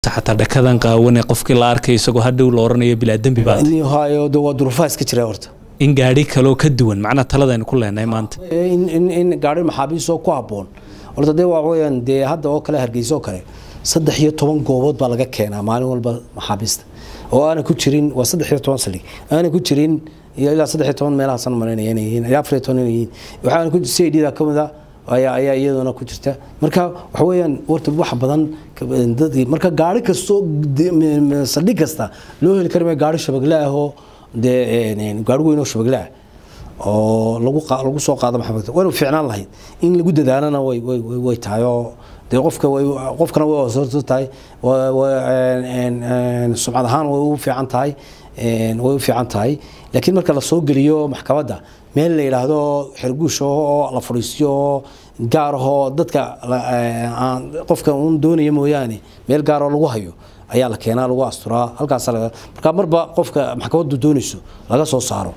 booliiska xataa dhakadan qaawane qofkii la arkay isagoo hadhow la oranayo bilaa dembi baa tahay. hayo de waa duruufaha iska jira horta in gaadhi kaloo ka duwan macnaha taladaynu ku leenahay maanta in in in gaari maxaabiis oo ku habboon horta dee waa weeyaan dee hadda oo kale hargeysa oo kale saddex iyo toban goobood baa laga keenaa maalin walba maxaabiista oo aanay ku jirin waa saddex iyo toban saldhig aanay ku jirin iyo ilaa saddex iyo toban meelahaasan malaynaya inay yihiin ilaa afar iyo toban inay yihiin waxaana ku c i d da ka mid a ayaa ayaa iyaduna ku jirta marka waxa weeyaan horta wax badan ka- dadkii marka gaari kastoo de- m- m- saldhig kasta loo heli kari maayo gaari shabagle ah oo dee een, gaari weyn oo shabagle ah oo lagu qa- lagu soo qaado maxamed wayna fiicnaan lahayd in lagu dadaalana way way way- way tahay oo dee qofka way qofkana way hoosooto tahay wa- wa- een- een- een, sumcad ahaan way u fiican tahay een, way u fiican tahay laakiin marka la soo geliyo maxkamadda meel la yidhaahdo xerguush oo la fadhiisiyo oo gaar ahoo dadka la- een, aan qofka uun doonaya mooyaane meel gaar oo lagu hayo ayaa la keenaa lagu asturaa halkaas laga marka marba qofka maxkamaddu doonayso laga soo saaro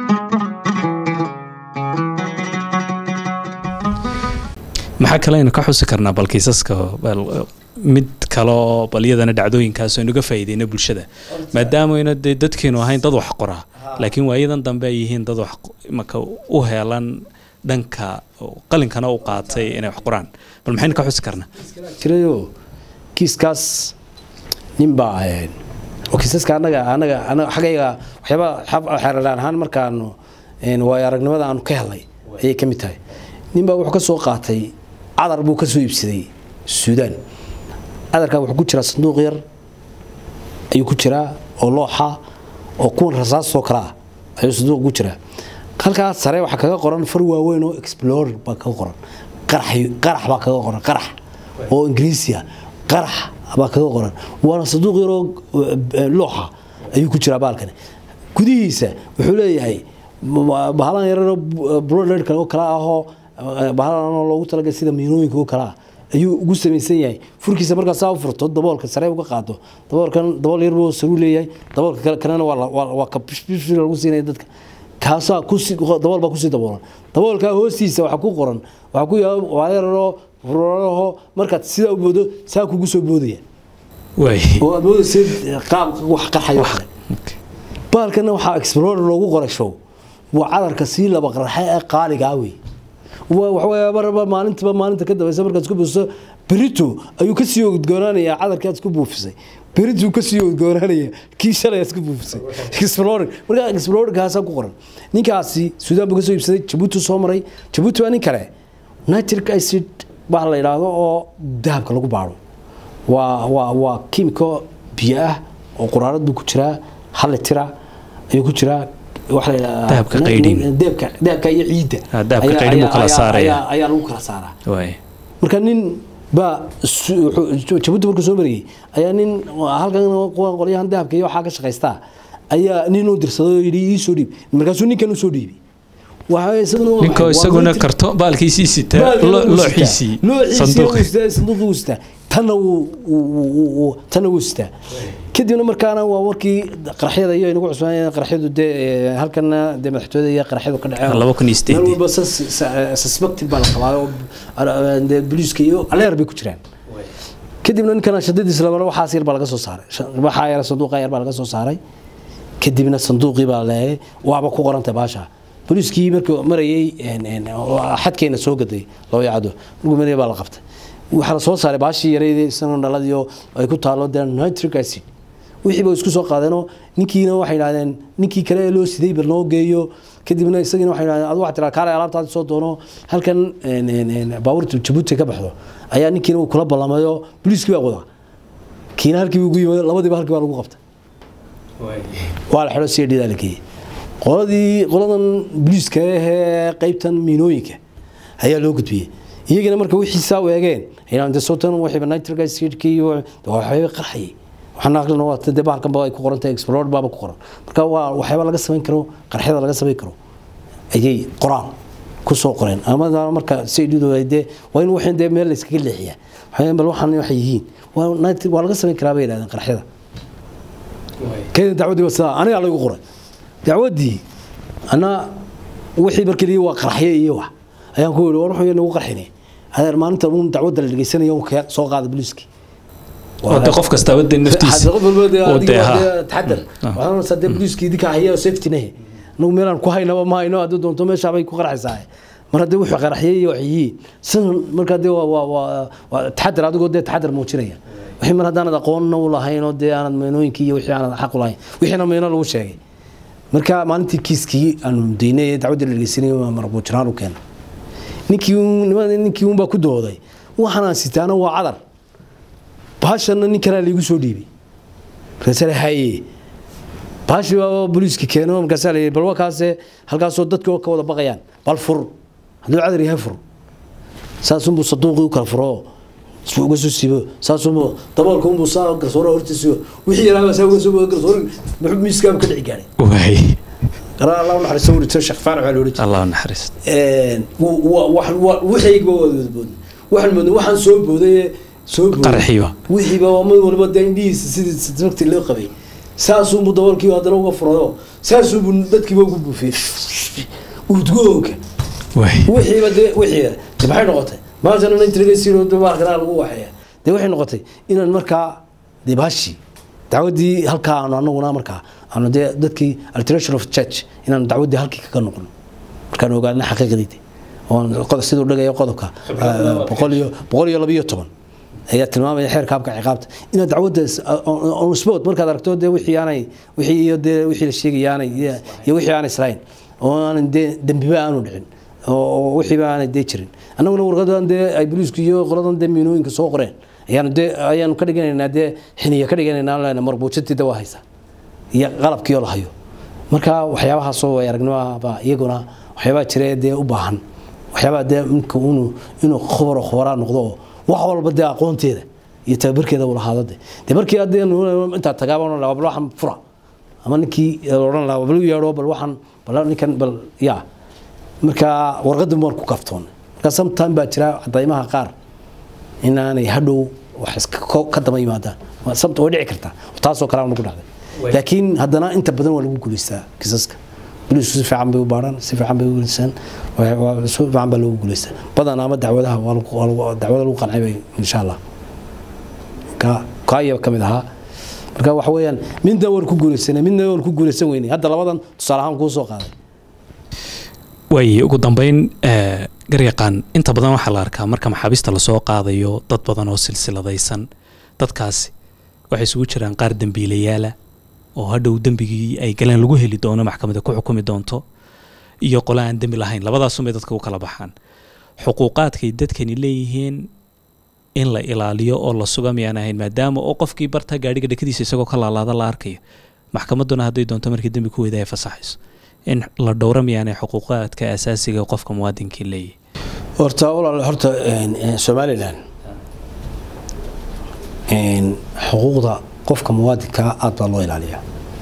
maxaa kale aynu ka xusi karnaa bal kiisaska bal mid kale oo bal iyadana dhacdooyinkaas aynu uga faa'iideyno bulshada maadaameyna dee dadkeenu ahayn dad wax qoraa laakiin waayadan dambe ay yihiin dad wax imaka u heelan dhanka qalinkana u qaatay inay wax qoraan bal maxaynu ka xusi karnaa jirayo kiiskaas ninbaa ahayn oo kiisaska anaga anaga anaga xaggayga waxyaaba xeeralaan ahaan markaanu een, waayo aragnimada aanu ka helnay ayay ka mid tahay ninbaa wuxuu ka soo qaatay cadar buu ka soo iibsaday suudaan cadarkaa wuxuu ku jiraa sanduuq yar ayuu ku jiraa oo looxa oo kuwan rasaasoo kale ah ayuu sanduuq ku jiraa halkaas sare waxaa kaga qoran far waaweyn oo explorer baa kaga qoran qarax qarax baa kaga qoran qarax oo ingiriisiya qarax baa kaga qoran waana sanduuq yaroo eh, looxa ayuu ku jiraa baalkani gudihiisa wuxuu leeyahay ma- bahalan yararoo bloodka oo kale ahoo eh, bahalan oo loogu talagalay sida miinooyinka oo kale ah ayuu ugu samaysan yahay furkiisa markaa saa u furto daboolka sare uga qaado daboolkan dabool yar buu saruu leeyahay daboolka kale kanana waa la- waa waa ka bishbish lagu siinaya dadka kaasaa kusi dabool baa kusii daboolan daboolkaa hoostiisa waxaa ku qoran waxaa ku yaala waa yararoo furaraho markaad sidaa u boodo saa kugu soo boodaya waay oo aad moodaysa qaab wax qarxayo kale baalkana waxaa explorer loogu qoray show waa cadarka sii laba qarxe ee qaaligaa wey waa waxaweye marba maalintiba maalinta ka dambaysa markaad isku buufiso berito ayuu kasii odgoonaanayaa cadarkii aad isku buufisay berituu kasii odgoonaanaya kii shalay aad isku buufisay explorer markaa explorerkaasaa ku qoran ninkaasi suudaan buu kasoo iibsaday jabuuti soo maray jabuuti waa nin kale nitric acid baa la yidhaahdo oo dahabka lagu baaro waa waa waa kiimiko biyo ah oo quraarad buu ku jiraa hal litira ayuu ku jiraa waxa la yidhahdaa Dahabka qaydhin. dahabka dahabka iyo ciidda Ah, dahabka ayaa- qaydhin buu ayaa- kala ayaa- saaraya. ayaa- ayaa lagu kala saaraa waay marka nin baa su- wuxuu- jabuuti markuu soo marayay ayaa nin halkan kuwa qolyahan dahabka iyo waxaa ka shaqaystaa ayaa nin u dirsaday oo yidhi ii soo dhiib markaasuu ninkan u soo dhiibay Waxa isaguna waa ninkoo maxay? Waa isaguna multi- karto baalkiisii sitaa Baalkan lo- wuu looxiisii sitaa. Looxiisii sanduuqi wuu sitaa, sanduuqii wuu sitaa tanna wuu wuu- wuu- wuu- tanna wuu sitaa kadibna markaana waa markii qaraxyada iyo inagu cusbaan qaraxyadu dee eh, halkana dee madaxtooyada iyo qaraxyadu ka dhaceen laba kun iyo sideedii. meel walba sus- sa- suspected baa la qabaa oo ar- dee booliiska iyo aleer bay ku jiraan kadibna ninkana shadadiisa labana waxaas yar baa laga soo saaray Sha- waxaa yar sanduuqa yar baa laga soo saaray kadibna sanduuqii baa leeyay waaba ku qorantay baasha booliiskii markuu marayay een, een, oo xadkeena soo gaday loo yacdo markuu marayay baa la qabtay waxaa la soo saaray baashii yareyd isagoo dhaladii oo ay ku taalo dee nitric acid wixii ba isku soo qaadeenoo ninkiina waxay yidhahdeen ninkii kale ee loo siday bal noo geeyo kadibna isagiina waxay yidhahdeen adu waxaa tiraa kaale alaabtaadi soo doono halkan een, een, een, baabuurta jabuuti ka baxdo ayaa ninkiina uu kula ballamayo booliiskii baa wadaa kiina halkii buu ugu yimid labadiiba halkii baa lagu qabtay waa la xidho si dhidaa la geeyey qoladii qoladan booliiska ahee qaybtan miinooyinka ayaa loo gudbiyey iyagina marka wixii saa u eegeen ayaan de sotan waxiiba nitric acidkii iyo waxyaaba qarxayay waxaana aqlina waa dee bahalkan ba ay ku qoran tahay explorer baaba ku qoran marka waa waxyaaba laga samayn karo qarxyada laga samayn karo ayay qoraan ku soo qoreen ama marka si dhidu ay dee waa in waxaan dee meel la iskaga leexiyaa waxaan bal waxaan waxay yihiin waa nitric waa laga samayn karaa bay yidhahdeen qarxyada كذا دعودي بس انا على يقرا دعودي انا wixii markii lii waa qarxiye iyo wax ayaan ku yiri war wuxuu nagu qarxinay adeer maalinta uun dacwadda la dhageysanayo uu ka soo qaaday booliiski oo dee qof kastaaba dee naftiisa qof walba dee oo adiga dee waa ha dee taxadar Ah. waxaan oranaysaa dee booliiska idinka haya safety nahe anagu meelaan ku haynaba ma hayno hadduu doonto meeshaabay ku qarxaysaa mar haddii wuxuu qaraxyay iyo waxyihiin sidan markaa dee waa waa waa waa taxadar adigoo dee taxadar muujinaya wixii mar haddaanad aqoonna u lahayn oo dee aanad meenooyinkii iyo wixii aanad xaq u lahayn wixiina meeno lagu sheegay marka maalintii kiiskii aanu daynay ee dacwadda la dhegeysanayay waa marbuujiraan u keenay ninkii uun- nimada ninkii uunbaa ku dooday waxaan aan sitaana waa cadar bahashanna nin kalaa laigu soo dhiibay markaasaa la haye bahashi baa booliiska keeno markaasaa la yidhi bal wakaase halkaasoo dadka oo ka wada baqayaan bal fur hadduu cadar yahay fur saasunbuu saduuqii u kala furo isuu uga soo siibo saasunbuu daboolka unbuu saa garsoore hortiisiyo wixii yaraaba saa uga soo boga garsoore muxuu miiskaaba ka dhici gaadhay waay garaa allah u naxariisto wurito sheekh faarax baa la odhan jiray allah u naxariist waxaygiba waa wada boodnay waxaan moodnay waxaan soo booday soo booday Qarxiiba. wixiiba waa mid walba dee indhihiisa sidii sababtii loo qabay saasuunbuu daboolkii haddana uga furayo saasuunbuu dadkiiba ugu buufiyey udgoonka waay wixiiba dee wixii de maxay noqotay maantana inta laga siino dabaalkana lagu waxeeya dee waxay noqotay inaan markaa dee baashi dacwaddii halkaa aanu anaguna markaa aanu dee dadkii alteration of church inaanu dacwaddii halkii kaga noqono markaan ogaana xaqiiqdayda oon qodob siduu dhagayo qodobka ah, boqol iyo boqol iyo labiyo toban ayaa tilmaamaya xeerka habka ciqaabta inaad dacwadda is- on- on spot markaad aragto dee wixii aanay wixii iyo dee wixii la sheegaya aanay iyo wixii aanay islahayn oo aanay dee dembiba aanu dhicin oo oo wixiiba aanay dee jirin annaguna warqadan dee ay booliisku iyo qoladan dee miinooyinka soo qoreen ayaanu dee ayaanu ka dhiganaynaa dee xiniya ka dhiganaynaa lena marbuujintii waa haysa iyo qalabkii oo la hayo marka waxyaabahaasoo way aragnimaba iyaguna waxyaabaa jira ee dee u baahan waxyaabaa dee ninka inuu inuu khubaro khubaraa noqdo oo wax walba dee aqoonteeda iyo tababarkeeda uu lahaado de dee markii haddii intaa tagaaba odhan lahaa bal waxaan fura ama ninkii odhan lahaa bal u yeedho bal waxaan bal ninkan bal yaa marka warqaddan waan ku kaftoonnay marka sometime baa jira cadaymaha qaar inaanay hadhow wax iska ko- ka daba yimaadaan Waa sababta way dhici kartaa taasoo kale aan nagu dhacday laakiin haddana inta badan waa lagu guulaystaa kisaska booliisku si fiican bay u baaraan si fiican bay u guulaystaan waa- waa- si fiican baa loogu guulaystaa badan ama dacwadaha waa lagu- waa lagu- dacwada lagu qancay bay insha allah ka kaaya ka mid ahaa marka waxa weeyaan midna waan ku guulaysanay midna waan ku guulaysan weynay hadda labadan tusaale ahaan kuu soo qaaday waay ugu dambeyn eh, garyaqaan inta badan waxaa la arkaa marka maxaabiista lasoo qaadayo dad badan oo silsiladaysan dadkaasi waxay isugu jiraan qaar dembiilayaala oo hadhow dembigii ay galeen lagu heli doono maxkamada ku xukumi doonto iyo qole aan dembi lahayn labadaasumay dadka u kala baxaan xuquuqaadkay dadkani leeyihiin in la ilaaliyo oo la suga miyaan ahayn maadaama oo qofkii barta gaadhiga dhekadiisa isagoo ka laalaada la arkayo maxkamadduna hadday doonto markii dembi ku weyda ay fasaxayso in la dhowra miyaanay xuquuqaadka asaasiga ee qofka muwaadinkii leeyahay horta walaal horta een, een, somalilan een, xuquuqda qofka muwaadinka aad baa loo ilaaliyaa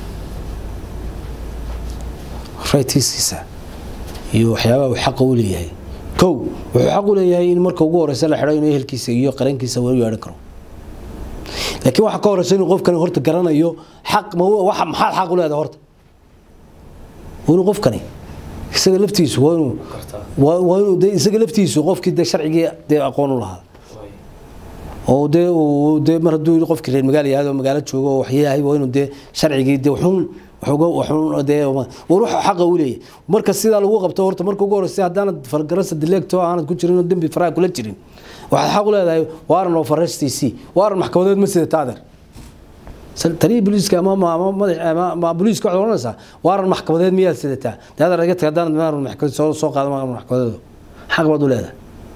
raytiisiisa iyo waxyaabaha uu xaqa u leeyahay kow wuxuu xaq u leeyahay in marka ugu horeysa la xidho inuu ehelkiisa iyo qarankiisa weli yeedhan karo laakiin waxaa ka horeysa inuu qofkani horta garanayo xaq ma waxa maxaad xaq u leedahay horta waa inuu qofkani isaga laftiisu waa inuu waa waa inuu dee isaga laftiisu qofkii dee sharcigii dee aqoon u lahaa oo dee uu dee mar hadduu qofkii reer magaalo yahay oo magaalo joogo oo waxyahay waa inuu dee sharcigii dee wuxuun waxuga wuxuun dee war waxa xaqa u leeyahay marka sidaa lagu qabto horta marka ugu horeysa haddaanad fargarasa dileegto aanad ku jirin oo dembi faraha kula jirin waxaad xaq u leedahay waaran oo farestiisii waaran maxkamadeed ma sida taadeer taliya booliiska ama ma ama madax ama ma booliiska waxaad oranaysaa waaran maxkamadeed miyaad sidataa daadar iga tag haddaan maaran maxkamad soo soo qaado maaran maxkamadeedu xaq baad u leedahay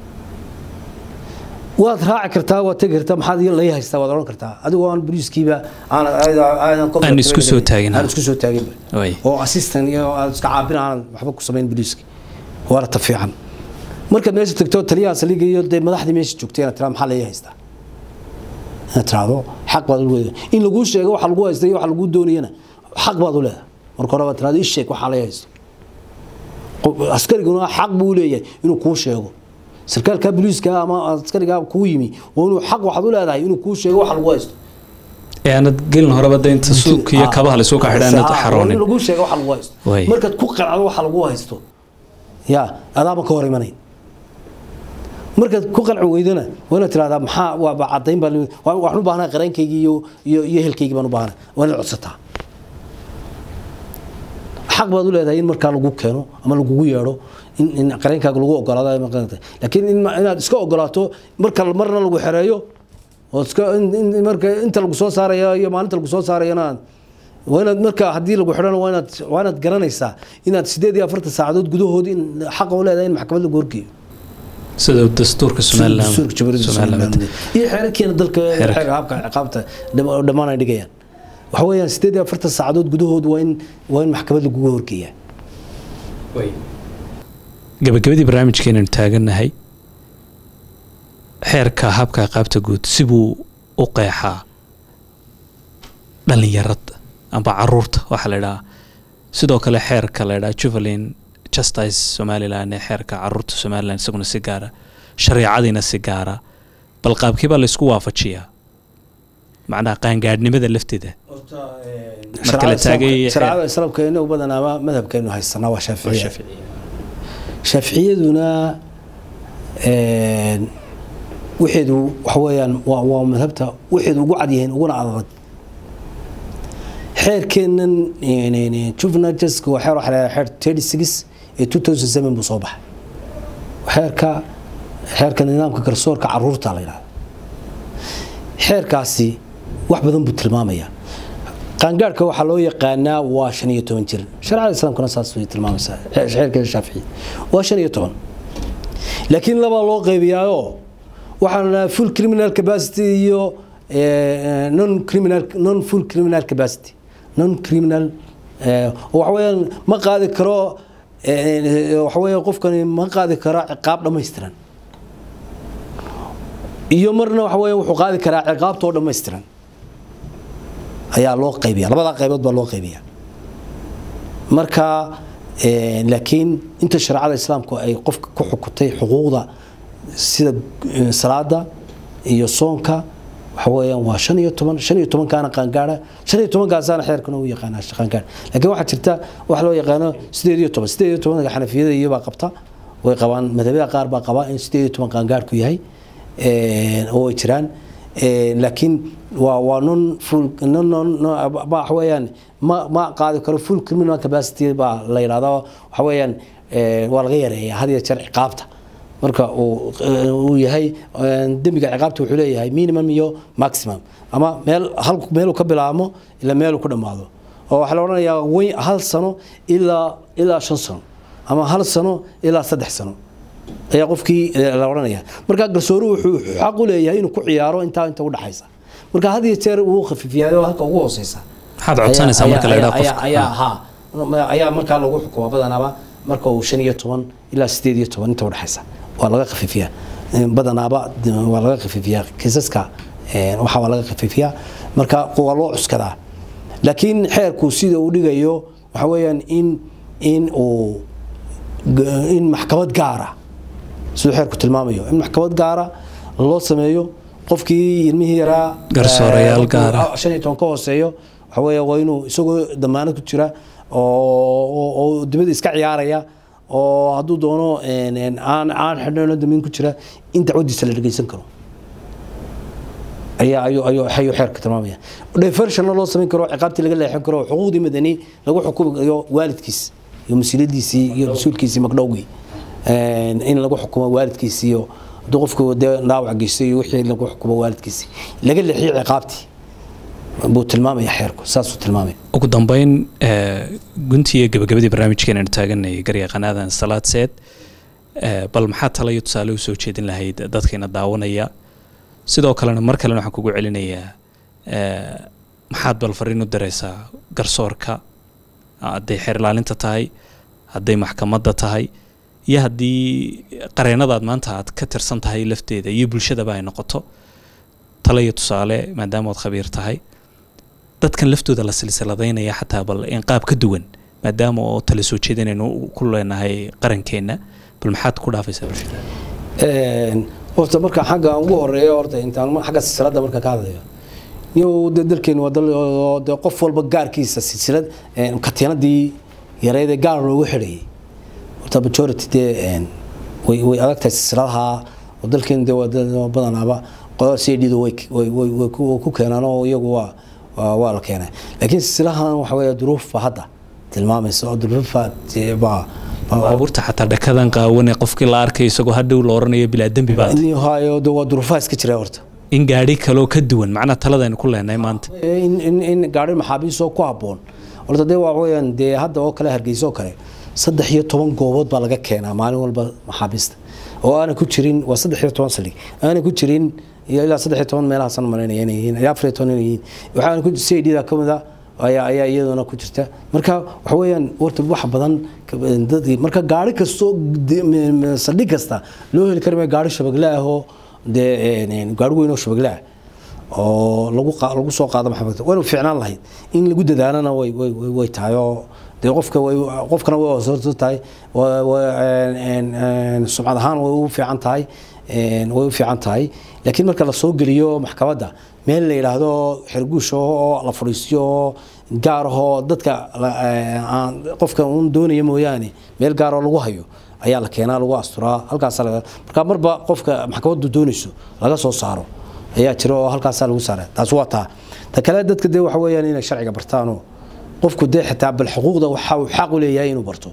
waad raaci kartaa waad tegi kartaa maxaad iyo lay haystaa waad oran kartaa adigoo aan booliiskiiba aan aan Aan isku soo taagin. aan isku soo taagin Way. oo assistant iyo aad iska caabin aan waxba ku samayn booliiska waana ta fiican markaad meesha tagto taliyaha saliga iyo dee madaxdii meesha joogtay inaad tiraa maxaa lay haystaa inaad tiraahdo xaq baad u leedahay in laguu sheego waxa lagu haystay iyo waxa laguu doonayana xaq baad u leedahay marka hore baad tiraahdo ii sheeg waxaa lay haysto Qof- askariguna xaq buu u leeyahay inuu kuu sheego sarkaalka booliiska ama askariga kuu yimi waa inuu xaq waxaad u leedahay inuu kuu sheego waxa lagu haysto ee aanad gelin horeba daynta suuq iyo kabaha la isugu xidhaan Ah, waa in xaroonin lagu sheego waxa lagu haysto Way. markaad ku qanacdo waxa lagu haysto ya adaaba ka hor imanayn markaad ku qalci weydona waa inaad tirahdaa maxaa waaba cadayn baa waxaan u baahnaa qareenkaygii iyo iyo iyo helkaygii baan u baahnaa waa inaad codsataa xaq baad u leedahay in markaa lagu keeno ama lagugu yeedho in in qareenkaaga lagu ogolaado laakiin in inaad iska ogolaato marka marna lagu xereeyo oo iska marka inta lagu soo saaraya iyo maalinta lagu soo saarayana waa inaad marka haddii lagu xidhana waa inaad waa inaad garanaysaa inaad sideed iyo afartan saacadood gudahood in xaqa u leedahay in maxkamad lagu horgeeyo sida dastuurka dastuurka jamhuuriyadda somaliland iyo xeerarkeena dalka xeerka habka ciqaabta dhammaan ay dhigayaan waxa weeyaan sideed iyo afartan saacadood gudahood waa in waa in maxkamad lagugu horgeeyaa gabagabadii barnaamijkeenanu taagannahay xeerka habka ciqaabta guud sibuu u qeexaa dhalinyarada amba caruurta waxaa la idhahaa sidoo kale xeerka la idhaha juvelin justice somalilan ee xeerka caruurta somalilan isaguna si gaara shareecadiina si gaara bal qaabkii baa laysku waafajiyaa macnaha qaangaadhnimada lafteeda marka la taagay shareecada islaamka inagu badanaaba madhabkeenu haysanaa waa shaaficiya shaaficiyaduna waxeedu waxa weeyaan waa waa madhabta waxeedu ugu cad yihiin uguna adag xeerkeennan juvenile justice waa xeer waxa la xeer thirty six ee two thousand seven buu soo baxay xeerka xeerka nidaamka garsoorka caruurta la yidhahda xeerkaasi wax badan buu tilmaamayaa qaangaadhka waxaa loo yaqaanaa waa shan iyo toban jir shareecada islaamkuna saas way tilmaamaysaa xeerkeeda shaafici waa shan iyo toban laakiin labaa loo qaybiyaayoo waxaan dhahaa full criminal capacity iyo non criminal non full criminal capacity non criminal waxa weeyaan ma qaadi karo waxa weeye qofkani ma qaadi karo ciqaab dhammaystiran iyo marna waxa weeye wuxuu qaadi karaa ciqaabtoo dhammaystiran ayaa loo qaybiya labadaa qaybood baa loo qaybiya marka laakiin inta shareecada islaamku ay qofka ku xukutay xuquuqda sida salaada iyo soonka waxa weeyaan waa shan iyo toban shan iyo tobankaana qaangaara shan iyo tobankaasaana xeerkana u yaqaanaa qaangaar laakiin waxaa jirta wax loo yaqaano sideed iyo toban sideed iyo tobanka xanafiyada iyobaa qabta way qabaan madhabada qaar baa qabaa in sideed iyo toban qaangaarku yahay oo ay jiraan laakiin waa waa non full non non waxa weeyaan ma ma qaadi karo full criminal capacity baa la yidhahdaa waxa weeyaan waa laga yareeyaa had iyo jeer ciqaabta marka uu yahay dembiga ciqaabta wuxuu leeyahay minimum iyo maximum ama meel hal meeluu ka bilaabmo ilaa meeluu ku dhammaado oo waxaa la odhanayaa weyn hal sano ilaa ilaa shan sano ama hal sano ilaa saddex sano ayaa qofkii la odhanaya marka garsooruhu wuxuu xaq u leeyahay inuu ku ciyaaro intaa inta u dhaxaysa marka had iyo jeer uu khafiifiyaay oo halka ugu hooseysa maxaad codsanaysaa marka la yidhaha qofka ayaa ha ayaa markaa lagu xukumaa badanaaba marka uu shan iyo toban ilaa sideed iyo toban inta u dhaxaysa waa laga khafiifiyaa badanaaba waa laga khafiifiyaa kiisaska waxa waa laga khafiifiyaa marka waa loo cuskadaa laakiin xeerku sida uu dhigayo waxa weeyaan in in uu in maxkamad gaara siduu xeerku tilmaamayo in maxkamad gaara loo sameeyo qofkii ilmihii yaraa garsoorayaal gaara shan iyo toban ka hooseeyo waxa weeya waa inuu isagoo damaanad ku jira oo dibadda iska ciyaaraya oo hadduu doono aan aan xidhno damiin ku jira in dacwadiisa la dhegeysan karo ayaa ayuu ayuu ayuu xeerka tilmaamaya diversionna loo samayn karo ciqaabtii laga leexin karo xuquuqdii madani lagu xukumayo waalidkiis iyo mas-uuliyadiisii iyo mas-uulkiisii magdhowgii in lagu xukumo waalidkiisii iyo hadduu qofku dee dhaawac geystay iyo wixii lagu xukumo waalidkiisii laga leexiyo ciqaabtii buu tilmaamaya xeerku saasuu tilmaamaya ugu dambeyn guntii iyo gabagabadii barnaamijkeen aanu taaganayay garyaqanaadan salaad seed bal maxaa tala iyo tusaale usoo jeedin lahayd dadkiina daawanaya sidoo kalena mar kalena waxaan kugu celinayaa maxaad bal fariin u dareysaa garsoorka hadday xeer ilaalinta tahay hadday maxkamadda tahay iyo haddii qareenadaad maanta aad ka tirsan tahay lafteeda iyo bulshadaba ay noqoto tala iyo tusaale maadaama oad khabiir tahay dadkan laftooda la silsiladaynaya xataa bal in qaab ka duwan maadaama oo tala soo jeedinaynu ku leenahay qarankeenna bal maxaad ku dhaafaysaa bulshada horta marka xagga ugu horeeyo horta intaan xagga silsiladda marka ka hadlayo niyow de dalkeenu waa dal oo de qof walba gaarkiisa silsilad katiinadii yareed ee gaar loogu xidhayay horta majority dee way way adag tahay silsiladaha oo dalkeen dee waa dad- waa badanaaba qodob c d da way way way way ku way ku keenaan oo iyagu waa waa waa la keenay laakiin silsilahan waxa weeye duruuf baa hadda tilmaamaysa oo duruuf baa dee baa baa- baabuurta xataa dhakadan qaawane qofkii la arkay isagoo hadhow la oranayo bilaa dembi baa in hayo dee waa duruufaha iska jira horta in gaadhi kaloo ka duwan macnaa taladaynu ku leenahay maanta in in in gaari maxaabiis oo ku habboon horta dee waa weeyaan dee hadda oo kale hargeysa oo kale saddex iyo toban goobood baa laga keenaa maalin walba maxaabiista oo aanan ku jirin waa saddex iyo toban saldhig aanan ku jirin iyo ilaa saddex iyo toban meelahaasan malaynaya inay yihiin ilaa afar iyo toban inay yihiin waxaana ku c d da ka mid a ayaa ayaa iyaduna ku jirta marka waxa weeyaan horta wax badan ka- dadkii marka gaari kastoo de- m- m- saldhig kasta loo heli kari maayo gaari shabagle ah oo dee een, gaari weyn oo shabagle ah oo lagu qa- lagu soo qaado maxamed waynu fiicnaan lahayd in lagu dadaalana way way way- way tahay oo dee qofka way qofkana way hoosooto tahay wa- wa- een- een- een, sumcad ahaan way u fiican tahay een, way u fiican tahay laakiin marka la soo geliyo maxkamadda meel la yidhaahdo xerguush oo la fadhiisiyo oo gaar ahoo dadka la- ee, aan qofka uun doonaya mooyaane meel gaar oo lagu hayo ayaa la keenaa lagu asturaa halkaas laga marka marba qofka maxkamaddu doonayso laga soo saaro ayaa jira oo halkaasaa lagu saara taas waa taa ta kale dadka dee waxa weeyaan inay sharciga bartaanoo qofku dee xitaa bal xuquuqda waxa uu xaq u leeyahay inuu barto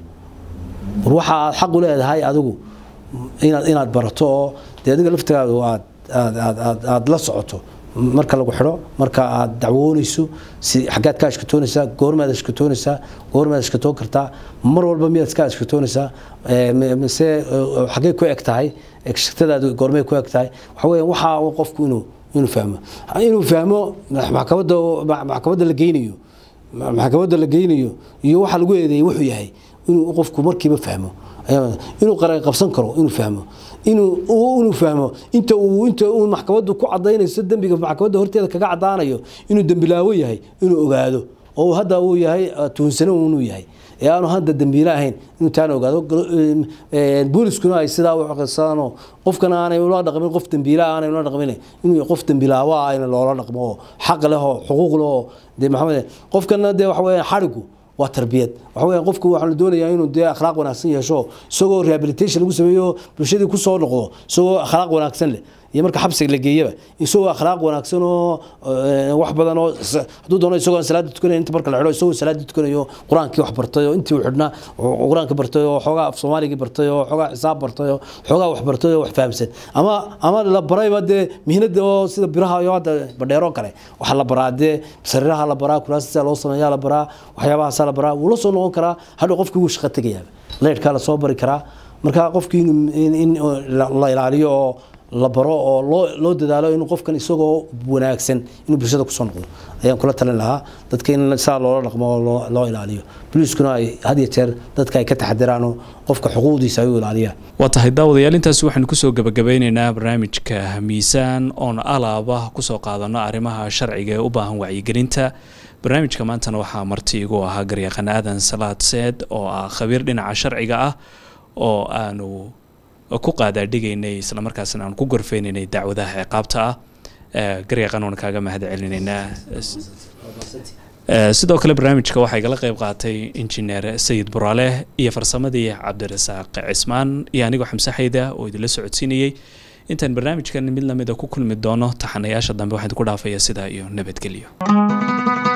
war waxa aad xaq u leedahay adigu inaad inaad barato oo dee adiga laftigaadu aad aad aad aad aad la socoto marka lagu xidho marka aad dacwoonayso si xaggaad ka ashkatoonaysaa goormaad ashkatoonaysaa goormaad ashkatoon kartaa mar walba miyaad iska ashkatoonaysaa ee, m- mise ee, xaggee ku eg tahay egshagtadaadu goormay ku eg tahay waxa weeyaan waxa uu qofku inuu inuu fahmo inuu fahmo maxkamadda maxkamadda la geynayo maxkamadda la geynayo iyo waxa lagu eedeeyay wuxuu yahay inuu qofku markiiba fahmo ayaa- inuu qaran qabsan karo inuu fahmo inuu uu- inuu fahmo inta uu inta uu maxkamaddu ku cadaynayso dembiga maxkamadda horteeda kaga cadaanayo inuu dembilaawo yahay inuu ogaado oo hadda uu yahay eh, tuunsano inuu yahay ee aanu hadda dembiile ahayn inuu taana ogaado Gal- em, eh, booliskuna ay sidaa u aqrisadaan qofkana aanay ula dhaqmin qof dembiile ah aanay ula dhaqmin inuu qof dembilaawo ah in loola dhaqmo oo xaq leh oo xuquuq leh oo dee maxamed qofkana dee waxa weeyaan xarigu waa tarbiyad waxa weeyaan qofku waxaa la doonayaa inuu dee akhlaaq wanaagsan yeesho isagoo rehabilitation lagu sameeyo bulshadii ku soo noqdo isagoo akhlaaq wanaagsan leh iyo marka xabsiga la geeyaba isagoo akhlaaq wanaagsan oo eh, wax badan oo s- hadduu doono isagoo aan salaada tukanayn inta marka la xidho isagoo salaada tukanayo qur-aankii wax bartay oo intii uu xidhnaa oo qur-aanka bartay oo xoogaa af soomaaligii bartay oo xoogaa xisaab bartay oo xoogaa wax bartay oo wax fahamsan ama ama la barayba dee mihnada oo sida biraha iyo hadda badheero kale waxaa la baraa dee sariiraha la baraa kuraasisa loo sameeyaa la baraa waxyaabahaasa la baraa wuu la soo noqon karaa hadhow qofkii wuu shaqo tegayaaba leyrhkaa la soo bari karaa marka qofkii in- in in la la ilaaliyo oo la baro oo loo loo dadaalo inuu qofkan isagoo wanaagsan inuu bulshada kusoo noqdo ayaan kula talin lahaa dadka in saa loola dhaqmo oo loo loo ilaaliyo booliiskuna ay had iyo jeer dadka ay ka taxadiraan oo qofka xuquuqdiisa ay u ilaaliyaan waa tahay daawadayaal intaasi waxaanu kusoo gebagabeyneynaa barnaamijka miisaan oon alaaba kusoo qaadano arrimaha sharciga ee u baahan wacyigelinta barnaamijka maantana waxaa marti igu ahaa garyaqan aadan salaad seed oo ah khabiir dhinaca sharciga ah oo aanu ku qaadaadhigaynay islamarkaasna aan ku gorfeynaynay dacwadaha ciqaabta ah Eh, garyaqan waan kaaga mahad celinaynaa Eh, sidoo kale barnaamijka waxaa igala qayb qaatay injineer sayid buraale iyo farsamadii cabdirasaaq cismaan iyo anigoo xamse xayda oo idinla socodsiinayey intaan barnaamijkan mid lamida ku kulmi doono taxanayaasha dambe waxaan ku dhaafaya sidaa iyo nabadgelyo